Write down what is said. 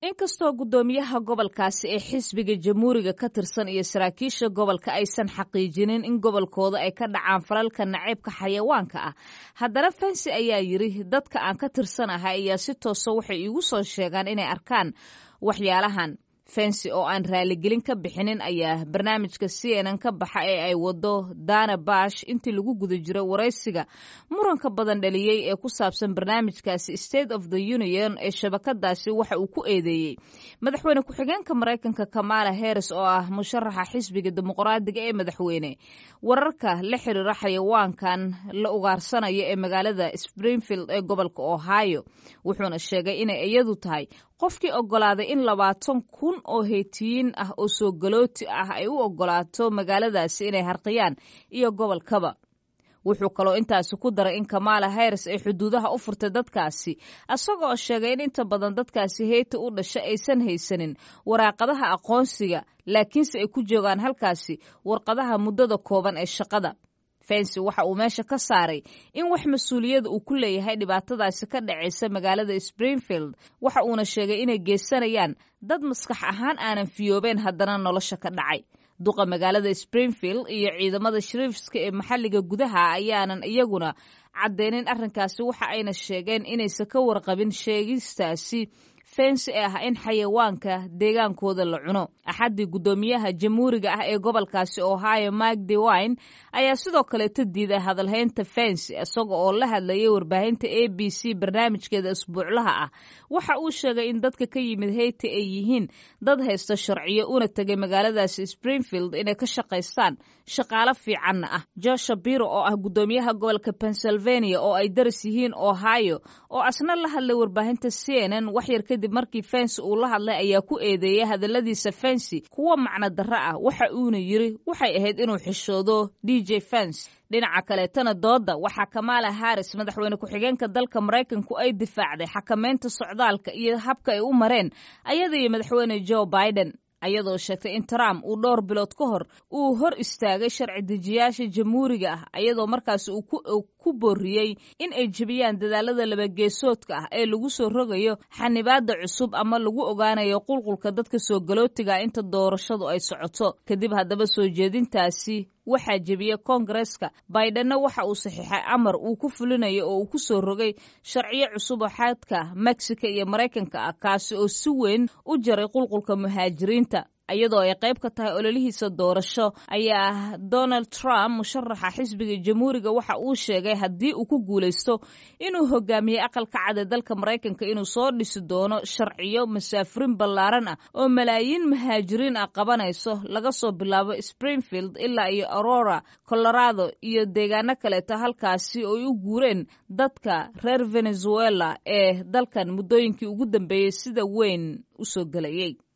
inkastoo guddoomiyaha gobolkaasi ee xisbiga jamhuuriga ka tirsan iyo saraakiisha gobolka aysan xaqiijinin in gobolkooda ay ka dhacaan falalka naceybka xayawaanka ah haddana fensi ayaa yidhi dadka aan ka tirsanahay ayaa si toosa waxay iigu soo sheegaan inay arkaan waxyaalahan fensi oo aan raaligelin ka bixinin ayaa barnaamijka c n n ka baxa ee ay wado dana bash intii lagu guda jiro waraysiga muranka badan dhaliyey ee ku saabsan barnaamijkaasi state of the union ee shabakadaasi waxa uu ku eedeeyey madaxweyne ku-xigeenka maraykanka kamala harris oo ah musharaxa xisbiga dimuqraadiga ee madaxweyne wararka la xiriira xayawaankan la ugaarsanaya ee magaalada springfield ee gobolka ohio wuxuuna sheegay inay iyadu tahay qofkii ogolaaday in labaatan kun oo heytiyiin ah oo soo galooti ah ay u ogolaato magaaladaasi inay harqiyaan iyo gobolkaba wuxuu kaloo intaasi ku daray in kamala harris ay xuduudaha u furtay dadkaasi isagoo sheegay in inta badan dadkaasi heyti u dhasha aysan haysanin waraaqadaha aqoonsiga laakiinse ay ku joogaan halkaasi warqadaha muddada kooban ee shaqada fensi waxa uu meesha ka saaray in wax mas-uuliyada uu ku leeyahay dhibaatadaasi ka dhacaysa magaalada springfield waxa uuna sheegay inay geysanayaan dad maskax ahaan aanan fiyoobeen haddana nolosha ka dhacay duqa magaalada springfield iyo ciidamada shariifska ee maxalliga gudaha ayaanan iyaguna caddeynin arrinkaasi waxa ayna sheegeen inaysan ka warqabin sheegistaasi fensi ee ah in xayawaanka deegaankooda la cuno axaddii guddoomiyaha jamhuuriga ah ee gobolkaasi ohio mike dewine ayaa sidoo kaleeta diiday hadalhaynta fensi isaga oo la hadlayay warbaahinta a b c barnaamijkeeda isbuuclaha ah waxa uu sheegay in dadka ka yimid heyti ay yihiin dad haysta sharciyo una tegay magaaladaasi springfield inay ka shaqaystaan shaqaalo fiicanna ah josha biro oo ah guddoomiyaha gobolka pennsylvania oo ay daris yihiin ohio oo asna la hadlay warbaahinta c n n waxyar kadib markii fensi uu la hadlay ayaa ku eedeeyay hadalladiisa fensi kuwa macno darro ah waxa uuna yiri waxay ahayd inuu xishoodo d j fens dhinaca kaleetana dooda waxaa kamala harris madaxweyne ku-xigeenka dalka maraykanku ay difaacday xakamaynta socdaalka iyo habka ay u mareen ayada iyo madaxweyne joe biden ayadoo sheegtay in trump uu dhowr bilood ka hor uu hor istaagay sharci dejiyaasha jamhuuriga ah ayadoo markaas uu ku booriyey in ay jebiyaan dadaalada labageesoodka ah ee lagu soo rogayo xanibaada cusub ama lagu ogaanayo qulqulka dadka soo galootiga inta doorashadu ay socoto kadib haddaba soo jeedintaasi waxaa jebiyey koongareska baidenna waxa uu saxiixay amar uu ku fulinayo oo uu ku soo rogay sharciyo cusub oo xadka mexico iyo maraykanka ah kaasi oo si weyn u jaray qulqulka muhaajiriinta iyadoo ay qayb ka tahay ololihiisa doorasho ayaa donald trump musharaxa xisbiga jamhuuriga waxa uu sheegay haddii uu ku guulaysto inuu hogaamiyey aqalka cad ee dalka maraykanka inuu soo dhisi doono sharciyo masaafurin ballaaran ah oo malaayiin muhaajiriin ah qabanayso laga soo bilaabo springfield ilaa iyo aurora colorado iyo deegaano kaleeto halkaasi oo ay u guureen dadka reer venezuela ee dalkan muddooyinkii ugu dambeeyey sida weyn u soo gelayey